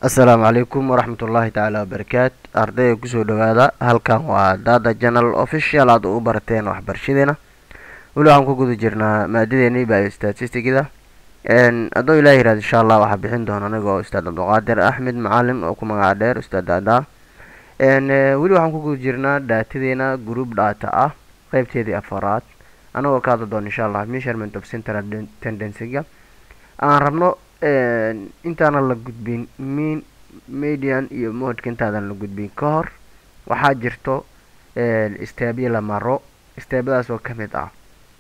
assalaamu calaykum waraxmat ullaahi tacaala wabarakaat ardayga kusoo dhawaada halkan waa dada janal official aad u barateen waxbarashadeena weli waxaan ku guda jirnaa maadadeeni bio statisticda hadduu ilaah yirahdo insha allah waxaa bixin doona anigoo ustaad cabdiqaadir axmed macalin oo ku magaca dheer ustaad daadaa weli waxaan ku guda jirnaa daatadeena group data ah qeybteedii afaraad anagoo ka hadla doona insha allah measurement of central tendencyga aan rabno intaanan la gudbin mean median iyo modka intaadan la gudbin ka hor waxaa jirto steebyo la maro steebyadaas oo kamid ah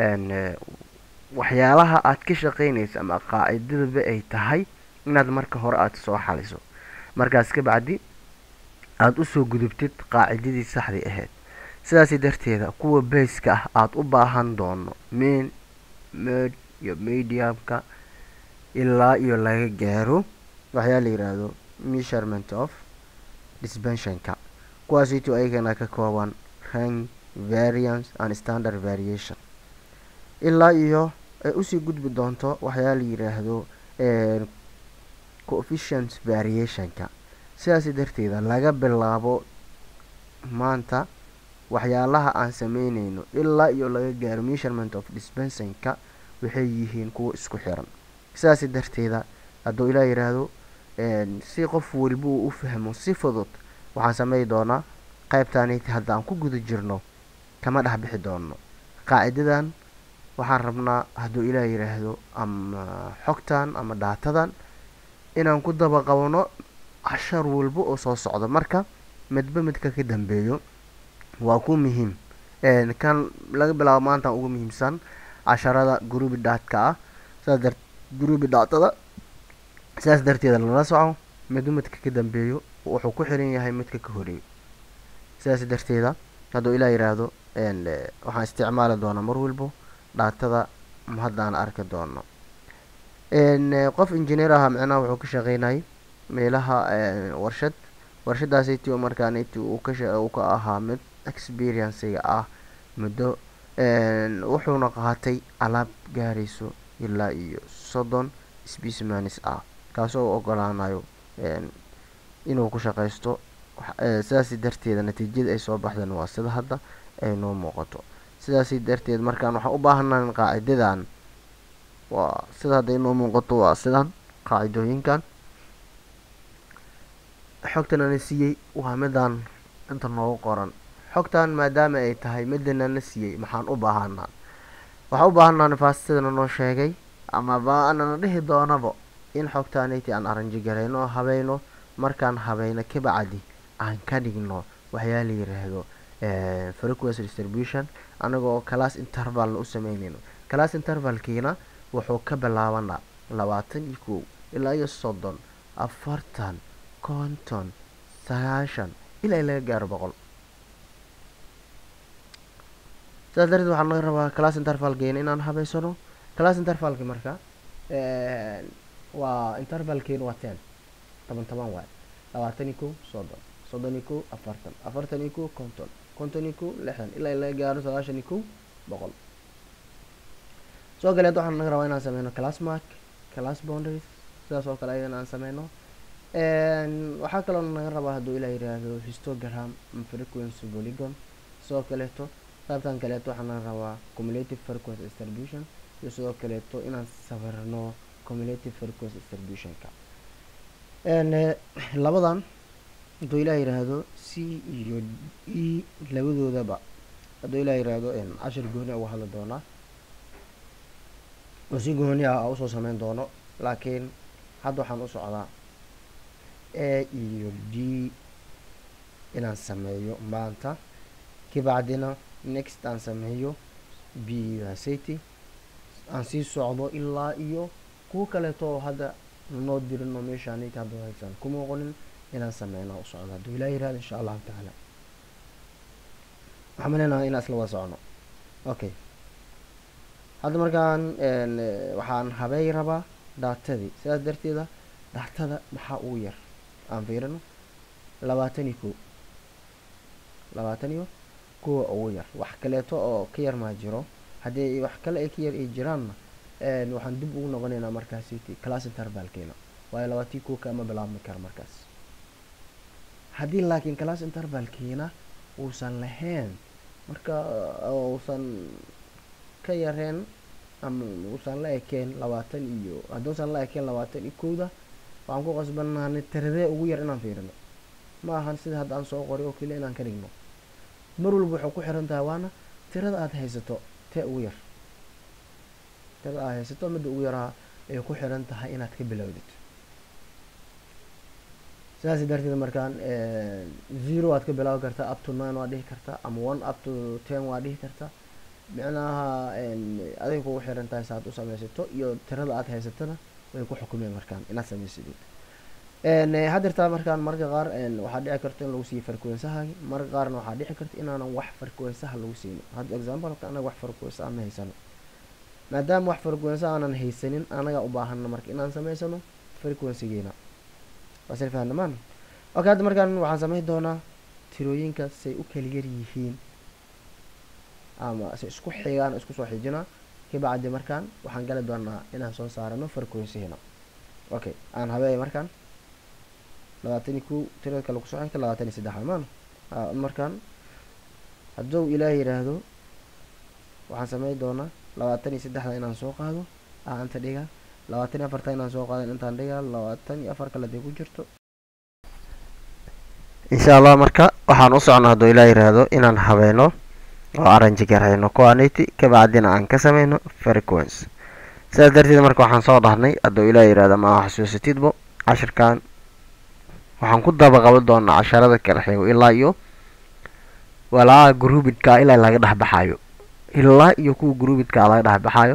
waxyaalaha aad ka shaqeynaysa ama qaacidadaba ay tahay inaad marka hore aada soo xaliso markaas ka bacdi aada usoo gudubtid qaacidadii saxdii ahayd sidaasi darteeda kuwa bayska ah aada u baahan doono main med iyo mediumka ilaa iyo laga gaaro waxyaa la yiraahdo measurement of dispensionka kuwaasito ayagana ka kooban rank variance and standard variation ilaa iyo ay usii gudbi doonto waxyaa la yiraahdo coefficient variationka sidaasi darteeda laga bilaabo maanta waxyaalaha aan sameyneyno ilaa iyo laga gaaro measurement of dispensionka waxay yihiin kuwa isku xiran sidaasi darteeda hadduu ilaa yiraahdo si qof waliba uu u fahmo si fudud waxaan samey doonaa qaybtaaniti haddaan ku guda jirno kama dhex bixi doono qaacidadan waxaan rabnaa hadduu ilaa yiraahdo ama xogtan ama dhaatadan inaan ku daba qabno cashar walba oo soo socdo marka midba midka ka dambeeyo waa ku muhiim kan laga bilaabo maantaan ugu muhiimsan casharada gruubi dhaatka ah sidaas dar gruubi dhaatada sidaas darteeda lala soco midba midka ka dambeeyo wuxuu ku xiran yahay midka ka horeeyo sidaas darteeda hadduu ilaa yiraahdo waxaan isticmaali doonaa mar walbo dhaatada haddaan arki doono qof engineer aha micnaha wuxuu ka shaqeynayay meelaha warshad warshadaasiti markaaniti uu ka ahaa mid experienciga ah muddo wuxuuna qaatay alaab gaarayso ilaa iyo soddon specimanis ah kaasoo u ogolaanayo inuu ku shaqaysto sidaasi darteeda natiijada ay soo baxdeen waa sida hadda ay noo muuqato sidaasi darteed markaan waxaan u baahanaa qaacidadan waa sida hadda inoo muuqato waa sidan qaacidooyinkan xogtan ana siiyey waa midaan inta noogu qoran xogtan maadaama ay tahay midanana siiyey maxaan u baahanaa waxaan u baahanaa nifaastidana noo sheegay amaba anana dhihi doonaba in xogtaaniti aan aranji garayno oo habayno markaan habayno kabacdi aan ka dhigno waxyaa la yiraahdo frequency distribution anagoo class intervalna u sameyneyno class intervalkiina wuxuu ka bilaabanaa labaatan iyo kow ilaa iyo soddon afartan konton sagaashan ilaa laga gaaro boqol sidaas darteed waxaa naga rabaa class intervalkeena inaan habeysano class intervalki marka waa intervalkeena waa ten toban toban waay labaatan iyo kow soddon soddon iyo kow afartan afartan iyo kow konton konton iyo kow lixdan ilaa laga gaaro sagaashan iyo kow boqol soo galeed waxaan naga rabaa inaan sameyno class mark class boundaries sidaas oo kale ayadana aan sameyno waxaa kaloo naga rabaa hadduu ilaa yiraahdo histogram frequency polygon sidoo kaleeto qaybtan kaleeto waxaa naga rabaa cumulative frequency distribution iyo sidoo kaleeto inaan sawirno cumulative frequency distributionka labadan hadduu ilaa yiraahdo c iyo e labadoodaba hadduu ilaa yiraahdo cashir gooni uga hadli doonaa oo si gooni ah usoo sameyn doono laakiin hadda waxaan u socdaa a iyo d inaan sameeyo maanta kabacdina next aan sameeyo b city aan sii socdo ilaa iyo kuwo kaleeto oo hadda noo dirin oo meeshaanit hadda haysan kuma oqonin inaan sameyna u socdo hadduu ilaa yirahdo insha allahu tacaala waxaan maleynaha inaan isla wada socno okay hadda markaan waxaan habey rabaa daatadii sidaas darteeda daatada maxaa ugu yar aan fiirino labaatan iyo kow labaatan iyo kuwa ugu yar wax kaleeto oo ka yar maa jiro haddii wax kale ay ka yar ay jiraanna waxaan dib ugu noqoneynaa markaasi class intervalkeena waayo labaatan kow kama bilaabmi karo markaas haddii laakiin class intervalkiina uusan lahayn marka uusan ka yareen ama uusan la ekeen labaatan iyo hadduusan la ekeen labaatan iyo kowda waxaan ku qasbanaanay tiradee ugu yar inaan fiirino ma ahan sida hadda aan soo qoray oo keliya inaan ka dhigno mar walba waxay ku xiran tahay waana tirada aada haysato tee ugu yar tirada aada haysato midda ugu yaraa ay ku xiran tahay inaad ka bilowdid sidaas darteed markaan zero waad ka bilaabi kartaa up to nine waad dhihi kartaa ama one up to ten waad dhihi kartaa micnaha aday kugu xiran tahay saaad u samaysato iyo tirada aad haysatona way ku xukumeen markaan inaad samaysidid hadirtaa markaan marka qaar waxaa dhici karta in lagu siiyo farkuwensahaagi marka qaarna waxaa dhici karta inaanan wax farkuwensaha lagu siinin hadda exampleka anaga wax farkuwensaha ma haysano maadaama wax farkuwensa aanan haysanin anaga u baahana marka inaan samaysano frequencygeena waasla fahnamaan okay hadda markaan waxaan samayn doonaa tirooyinka say u kala yar yihiin ama se isku xigaan isku soo xijinaa kabacdi markaan waxaan gali doonaa inaan soo saarano frequencygeena okay aan habeey markaan labaatan iyo kow tirada kale kusoo xigta labaatan iyo saddex maan markaan hadduu ilaah yidhaahdo waxaan samayn doonaa labaatan iyo saddexda inaan soo qaado aa inta dhiga labaatan iyo afarta inaan soo qaado intaan dhigaa labaatan iyo afar kale dee ku jirto insha allah marka waxaan u socnaa hadduu ilaa yidhaahdo inaan habeeno oo arranji garayno quantity kabacdina aan ka sameyno frequency sidaas darteed marka waxaan soo dhahnay hadduu ilaa yidhaahdo ma xasuusatidbo cashirkan waxaan ku daba qaban doonaa casharada kala xigo ilaa iyo walaa groupidka ilaa laga dhex baxayo ilaa iyo kuwa groupidka laga dhex baxayo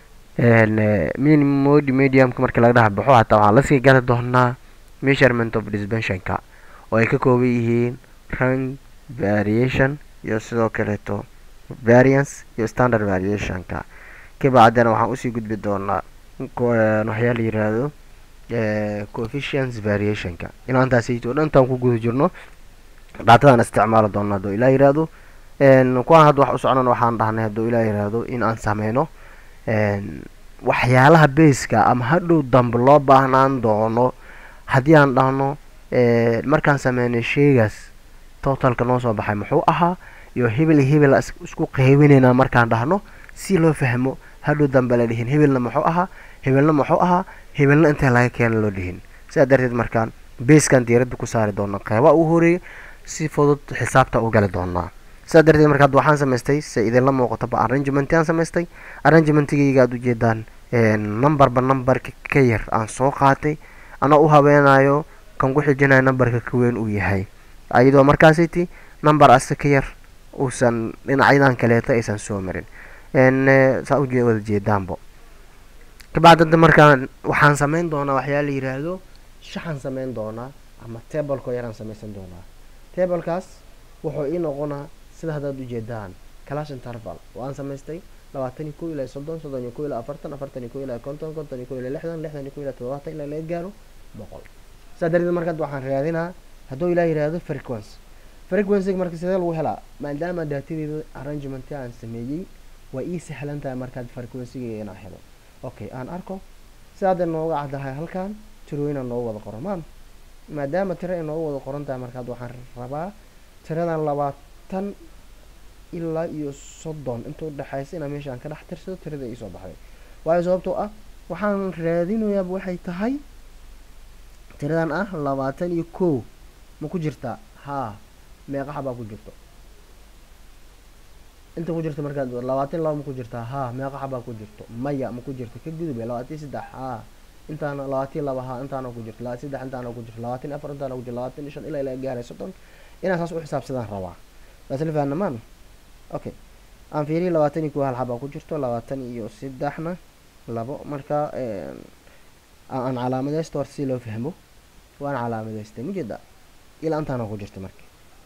minimod mediumka markii laga dhex baxo hataa waxaan lasii gari doonaa measurement of dispensionka oo ay ka kooban yihiin rank variation iyo sidoo kaleeto variance iyo standard variationka kabacdina waxaan usii gudbi doonaa waxyaa la yiraahdo coefficients variationka ilaa intaasayto dhan intaan ku guda jirno dhaatadaan isticmaali doona hadduu ilaa yiraahdo kuwaan hadda wax u socnan waxaan dhahnay hadduu ilaa yiraahdo in aan sameyno waxyaalaha baska ama hadhow dambe loo baahnaan doono haddii aan dhahno markaan sameynay sheegaas totalka noo soo baxay muxuu ahaa iyo hebel iyo hebel isku qeybinaynaa markaan dhahno si loo fahmo hadhow dambe la dhihin hebelna muxuu ahaa hebelna muxuu ahaa hebelna intee laga keena loo dhihin sidaa darteed markaan baskan diiradda ku saari doona qeyba u horeeya si fudud xisaabta u gali doonaa sidaa darteed marka hadda waxaan samaystay se idinla muuqataba arrangement aan samaystay arrangementigayga aad ujeedaan numberba numberka ka yar aan soo qaatay anaa u habeenayo kan ku xijinayo numberka ka weyn uu yahay ayadoo markaasiti number ase ka yar uusan dhinacyadan kaleeto aysan soo marin saa u wada jeedaanbo kabacdi hadda markaan waxaan sameyn doonaa waxyaa la yiraahdo shaxaan sameyn doonaa ama tableko yaraan samaysan doonaa tablekaas wuxuu ii noqonaa sida haddaad ujeedaan class interval waan samaystay labaatan iyo kow ilaa soddon soddon iyo kow ilaa afartan afartan iyo kow ilaa konton konton iyo kow ilaa lixdan lixdan iyo kow ilaa toddobaatan ilaa laga gaaro boqol sidaa darteed markaad waxaan raadinaa hadduu ilaa yidhaahdo frequency frequencyga marka sidee lagu helaa maadaama daatadeeda arrangement aan sameeyey waa ii sahlan tahay markaad frequencyga inaan helo okay aan arko sida hadda nooga caddahay halkan tirooyinaa noogu wada qoran maan maadaama tiro ay noogu wada qoran tahay markaad waxaan rabaa tiradan labaatan ilaa iyo soddon inta udhexaysa inaa meesha aan ka dhex tirsado tirada iisoo baxday waayo sababtoo ah waxaan raadinayaaba waxay tahay tiradan ah labaatan iyo kow ma ku jirtaa haa meeqa xabaa ku jirto inta ku jirta markaad labaatan laba ma ku jirtaa haa meeqa xabaa ku jirto maya ma ku jirto ka gudube labaatan saddex haa intaana labaatan laba haa intaana ku jirto labaatan saddex intaana ku jirto labaatan afar intaana ku jirto labaatan iyo shan ilaa ilaa gaaray soddon inaan saas u xisaabsadaan rabaa waas la fahnamaan okay aan fiiriyo labaatan iyo kow hal xabaa ku jirto labaatan iyo saddexna labo marka aan calaamadeysto horta si loo fahmo waan calaamadeystay mujeeda ilaa intaana ku jirta marka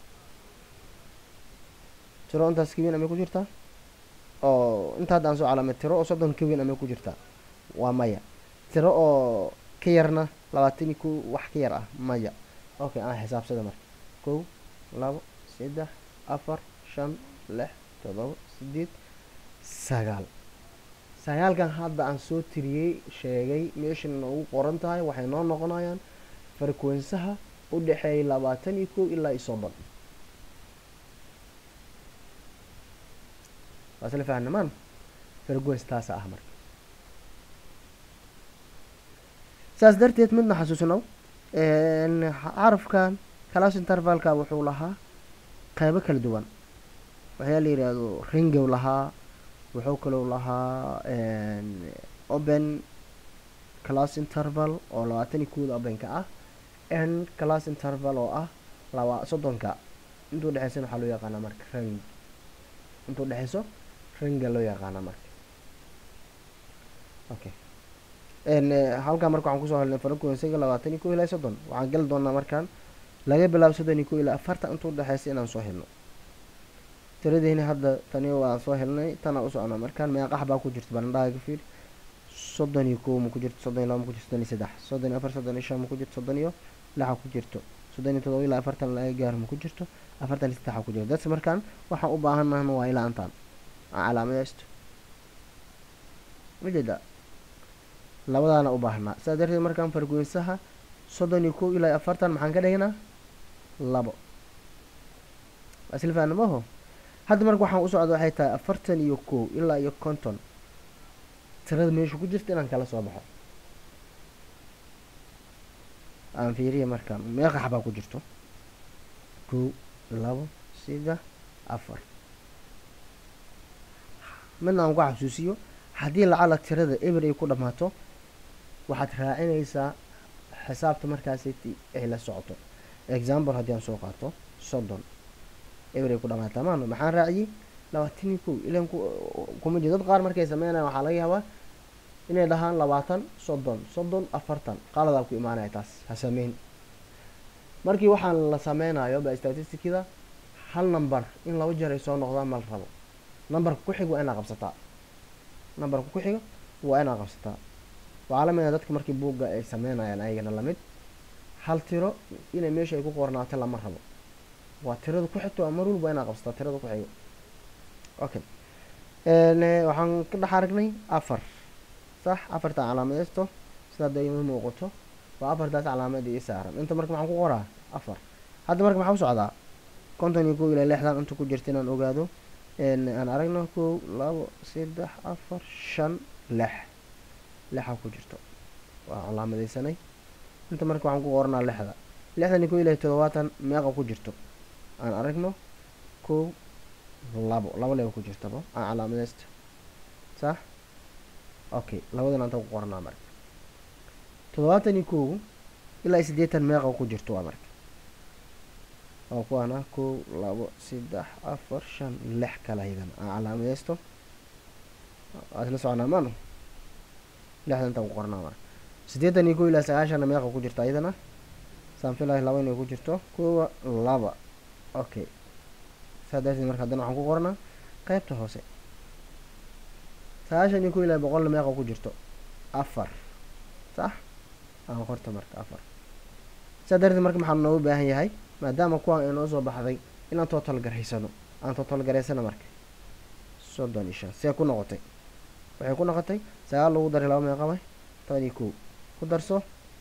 tiro intaas kaweyn amay ku jirtaa oo inta hadda aan soo calaamay tiro oo soddon kaweyn amay ku jirtaa waa maya tiro oo ka yarna labaatan iyo kow wax ka yar ah maya okay aan xisaabsada marka kow labo saddex afar shan lix todoba sideed sagaal sagaalkan hadda aan soo tiriyey sheegay meeshan noogu qoran tahay waxay noo noqonayaan farkwensaha u dhexeeya labaatan iyo kow ilaa iyo soddon waa isla fahnamaan farkwens taasa ah marka saas darteed midna xasuusnow carafkan class intervalka wuxuu lahaa qeybo kala duwan waxyaa la yidhaahdo ringow lahaa wuxuu kalou lahaa open class interval oo labaatan iyo kowda openka ah n class interval oo ah laba soddonka intuu dhexeysana waxaa loo yaqaanaa marka ring intuu dhexeyso ringa loo yaqaanaa marka okay halkaa marka waxaan kusoo helnay frequencyga labaatan iyo kow ilaa soddon waxaan gali doonaa markaan laga bilaabo soddon iyo kow ilaa afartan intuu dhexeysa inaan soo helno tiradeyni hadda tani waan soo helnay tanaa u socnaa markaan meeqax baa ku jirta barandhaha ka fiir soddon iyo kow ma ku jirto soddon iyo laba ma ku jirto soddon iyo saddex soddon iyo afar soddon iyo shan ma ku jirto soddon iyo lixa ku jirto soddon iyo todoba ilaa afartan laga gaaro ma ku jirto afartan iyo saddexa ku jirto dadka markaan waxaan u baahanahna waa ilaa intaan aan calaamadeysto majeeda labadaana u baahnaa sidaa darteed markaan fargwensaha soddon iyo kow ilaa afartan maxaan ka dhignaa labo isla fahnamaho hadda marka waxaan u socda waxay tahay afartan iyo kow ilaa iyo konton tirada meesha ku jirta inaan kala soo baxo aan fiiriya markaan meeqax baa ku jirto kow labo saddex afar midna aan ku xasuusiyo haddii lacala tirada eber ay ku dhammaato waxaad raacinaysaa xisaabta markaasi ay la socoto example haddii aan soo qaato soddon eber ay ku dhamaataa maano maxaan raaciyey labaatan iyo kow ilan kuma jiro dad qaar markay sameynayan waxaa laga yaabaa inay dhahaan labaatan soddon soddon afartan qaaladaa ku imaanaya taas ha sameyn markii waxaan la sameynayo ba statisticida hal number in laba jeer ay soo noqdaan ma la rabo numberka ku xig waa inaa qabsataa numberka ku xiga waa inaa qabsataa waxaa la mida dadka markii buugga ay sameynayaan ayagana lamid hal tiro inay meesha ay ku qornaato lama rabo waa tirada ku xigto waa mar walba waa inaa qabsataa tirada ku xigo okay waxaan ka dhex aragnay afar sax afarta calaamadeysto sidaa da ima muuqato waa afartaas calaamad ii saaran inta marka maxaan ku qoraa afar hadda marka maxaa u socdaa konton iyo kow ilaa lixdan inta ku jirta inaan ogaado aan aragno kow labo saddex afar shan lix lixa ku jirto waa calaamadeysanay inta marka waxaan ku qoranaa lixda lixdan iyo kow ilaa todobaatan meeqa ku jirto aan aragno kow labo labo leba ku jirtaba aan calaamadeysta sax okay labadan anta ku qoranaa marka toddobaatan iyo kow ilaa siddeetan meeqa ku jirto waa marka waa kuwaana kow labo saddex afar shan lix kala hidan aan calaamadeysto waa isla soconaa maano lixda intaan ku qoranaa marka siddeetan iyo kow ilaa sagaashanna meeqa ku jirta iyadana saan filahay laba inay ku jirto kowa laba okay saa darteed marka haddana waxaan ku qoranaa qeybta hoose sagaashan iyo kow ilaa boqolna meeqa ku jirto afar sax aan qorta marka afar saa darteed marka maxaa noogu baahan yahay maadaama kuwaan inoo soo baxday inaan total garaysano aan total garaysano marka soddon iyo shan see ku noqotay waxay ku noqotay sagaal lagu daray laba meeqa way toban iyo kow ku darso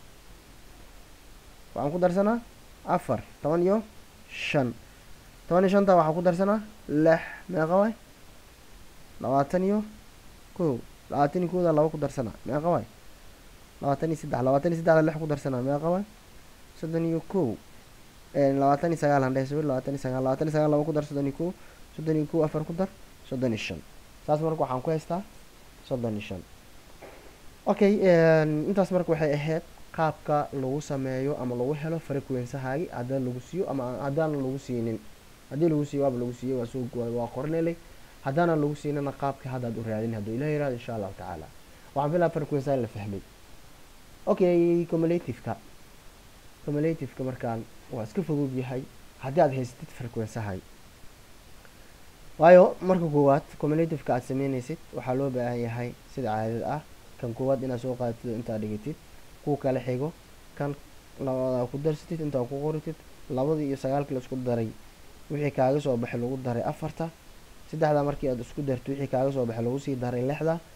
waxaan ku darsanaa afar toban iyo shan toban iyo shanta waxaa ku darsanaa lix meeqa way labaatan iyo kow labaatan iyo kowda laba ku darsanaa meeqa way labaatan iyo saddex labaatan iyo saddexda lix ku darsanaa meeqa way soddon iyo kow labaatan iyo sagaal handhe sawir labaatan iyo sagaal labaatan iyo sagaal laba ku dar soddon iyo kow soddon iyo kow afar ku dar soddon iyo shan saas marka waxaan ku haystaa soddon iyo shan okay intaas marka waxay ahayd qaabka lagu sameeyo ama lagu helo frequensahaagi haddaan lagu siiyo ama haddaan lagu siinin haddii lagu siiyo waaba lagu siiyey waa soo waa qorinelay haddaanan lagu siinana qaabka haddaad u raadin hadduu ilah yirahdo insha allahu tacaala waxaan filaa frequensa la fahmay okay cumulativeka cumulativeka markaan waa iska fudud yahay haddii aad haysatid frequensahay waayo marka koowaad cumulativeka aad sameynaysid waxaa loo baahan yahay sida caadada ah kan koowaad inaad soo qaadatid intaad dhigatid kuwa kala xigo kan labadaa ku darsatid intaa ku qoritid labadii iyo sagaalkii la isku daray wixii kaaga soo baxay lagu daray afarta saddexdaa markii aad isku dartid wixii kaaga soo baxay lagu sii daray lixda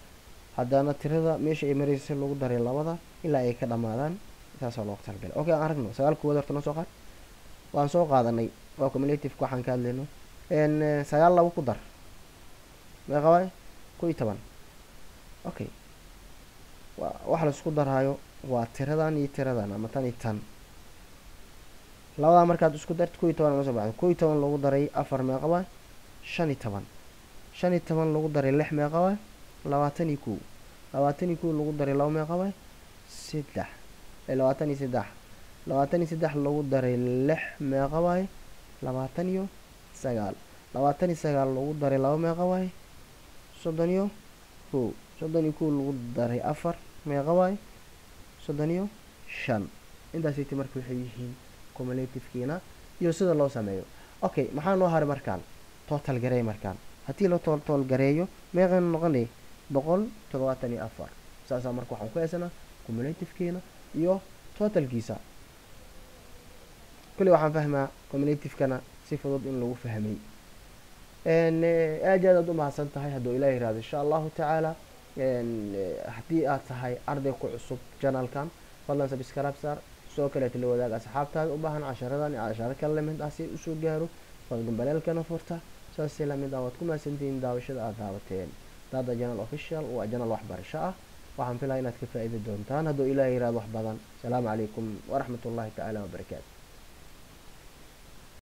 haddana tirada meesha ay maraysa lagu daray labada ilaa ay ka dhamaadaan saasaa loogu talagalay okay aan aragno sagaal kuwaad horta noo soo qaad waan soo qaadanay waa cumulative waxaan ka hadlayno sagaal laba ku dar meeqa waay ko iyo toban okay wa waxa la isku daraayo waa tiradan iyo tiradan ama tan iyo tan labadaa markaad isku darta ko iyo toban ma soo baxdo ko iyo toban lagu daray afar meeqa waay shan iyo toban shan iyo toban lagu daray lix meeqa waay labaatan iyo kow labaatan iyo kow lagu daray laba meeqa waay saddex labaatan iyo saddex labaatan iyo saddex lagu daray lix meeqa waay labaatan iyo sagaal labaatan iyo sagaal lagu daray laba meeqa waay soddon iyo kow soddon iyo kow lagu daray afar meeqa waay soddon iyo shan intaasiti marka waxay yihiin cumulativkiina iyo sida loo sameeyo okay maxaa noo haray markaan total gareey markaan haddii la total gareeyo meeqaynu noqonay boqol toddobaatan iyo afar saasaa marka waxaan ku haysanaa cumulativkiina iyo totalkiisa kulli waxaan fahmaa cumulativekana si fudud in lagu fahmay aad aad aad u mahadsan tahay hadduu ilaah yihahdo insha allahu tacaala haddii aad tahay arday ku cusub janalkan fadlan subscribe saar sidoo kaleeta la wadaag asxaabtaada u baahan casharadan iyo casharo kale lamid ah si usoo gaaro fadgambaleelkana furta saasi lamid ah waad ku mahadsantihiin daawashada aada daawateen daada janal official waa janal waxbarasho ah waxaan filaya inaad ka faa-iidi doontaan hadduu ilaah yihahdo wax badan asalaamu calaykum waraxmat ullahi tacaala wabarakaatu